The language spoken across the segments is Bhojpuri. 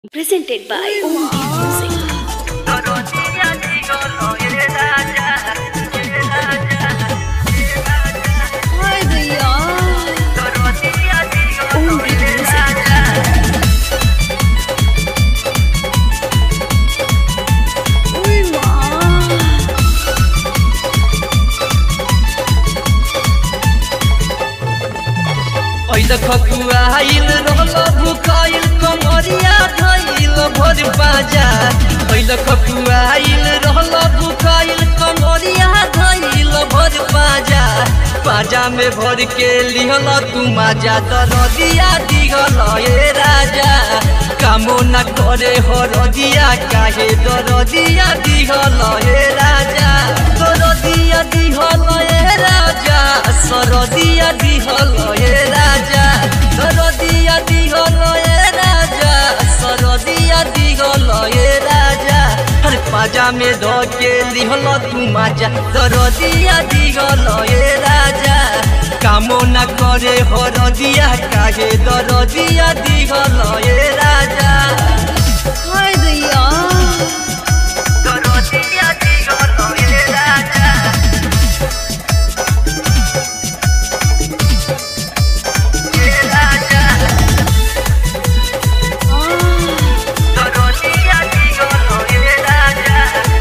Presented by Om Music. Ay, भैया Om Music. उई माँ ऐल खकुआइल रहल भुकाइल कमरिया धइल भर बाजा ऐल खकुआइल रहल भुकाइल कमरिया धइल भर बाजा बाजा में भर के लिहल तू माजा दरदिया दिहल ए राजा कामो न करे हरदिया काहे दरदिया दिहल ए राजा दरदिया दिहल ए राजा सरदिया दिहल ए राजा सरदिया दिहल ए राजा सरदिया दिहल ए राजा हर पाजा में ध के लिहल तू माजा सरदिया दिहल ए राजा कामो न करे हरदिया काहे दरदिया दिहल ए राजा Ay, भैया दरदिया दिहल ए राजा ए राजा Ah, दरदिया दिहल ए राजा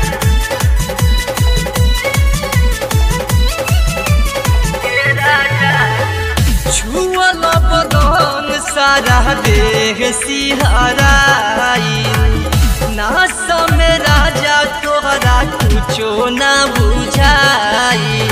छुअल बदन सारा देह सिहराई नास में राजा तोहरा कुछो ना बुझाई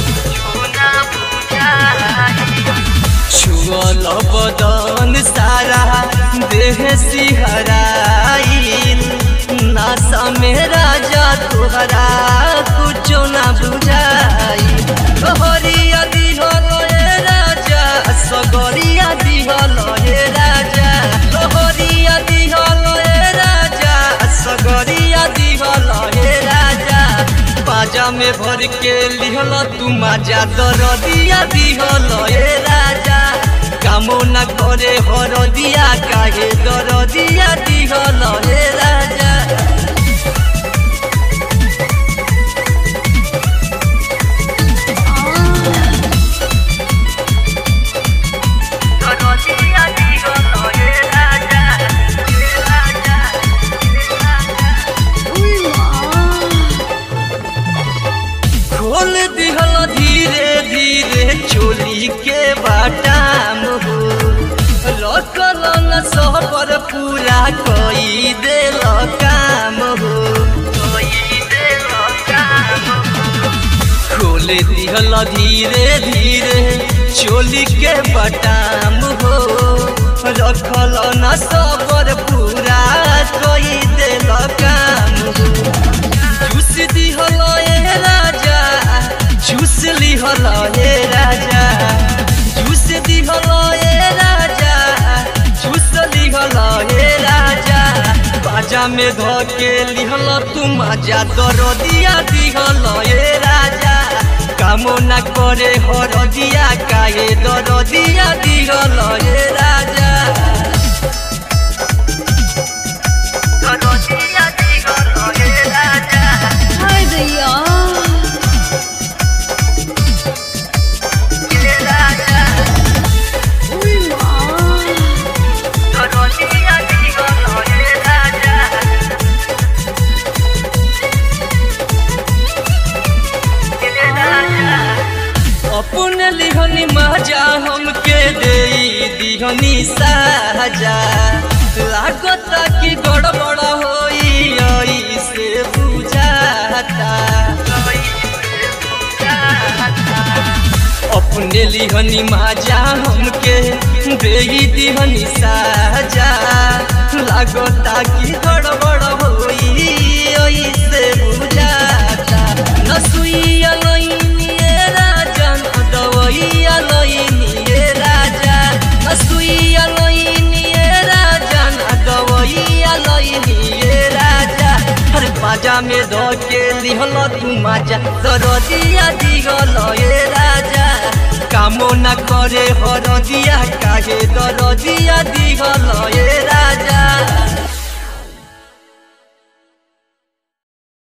छुअल बदन सारा देह सिहराई नास में राजा तोहरा कुछो ना बुझाई तोहरिया दिहल ए राजा सगरिया दिहल ए राजा तोहरिया दिहल ए राजा सगरिया दिहल ए राजा बाजा में भर के लिहल तू माजा दरदिया दिहल ए राजा कामो न करे हरदिया काहे दरदिया दिहल ए राजा दरदिया दिहल ए राजा ए राजा उई माँ खोल दिहल धीरे धीरे चोली के बाटाम हो रखल न सबर पूरा कई देल काम हो खोल दिहल धीरे धीरे चोली के बटाम हो रखल न सबर पूरा कई देल काम हो जूस दिहल ए राजा जूस लिहल ए राजा जूस दिहल ए राजा जूस लिहल ए राजा बाजा में ध के लिहल तू मजा दरदिया दिहल ए राजा कामो न करे हरदिया काहे दरदिया दिहल ए राजा दरदिया दिहल ए राजा Ay, भैया ए राजा उई माँ दरदिया दिहल ए राजा ए राजा अपने लिहनी मजा हमके दे दिहनी साजा लागत कि गड़बड़ होई ऐसे बुझाता अपने लिहनी मजा हमके दे दिहनी साजा लागता कि गड़बड़ होई ऐसे बुझाता नसुइया लईनी ए राजा न दवैया लईनी ए राजा नसुइया लईनी ए राजा न दवैया लईनी ए राजा हर बाजा में ध के लिहल तू माजा दरदिया दिहल ए राजा कामो न करे हरदिया काहे दरदिया दिहल ए राजा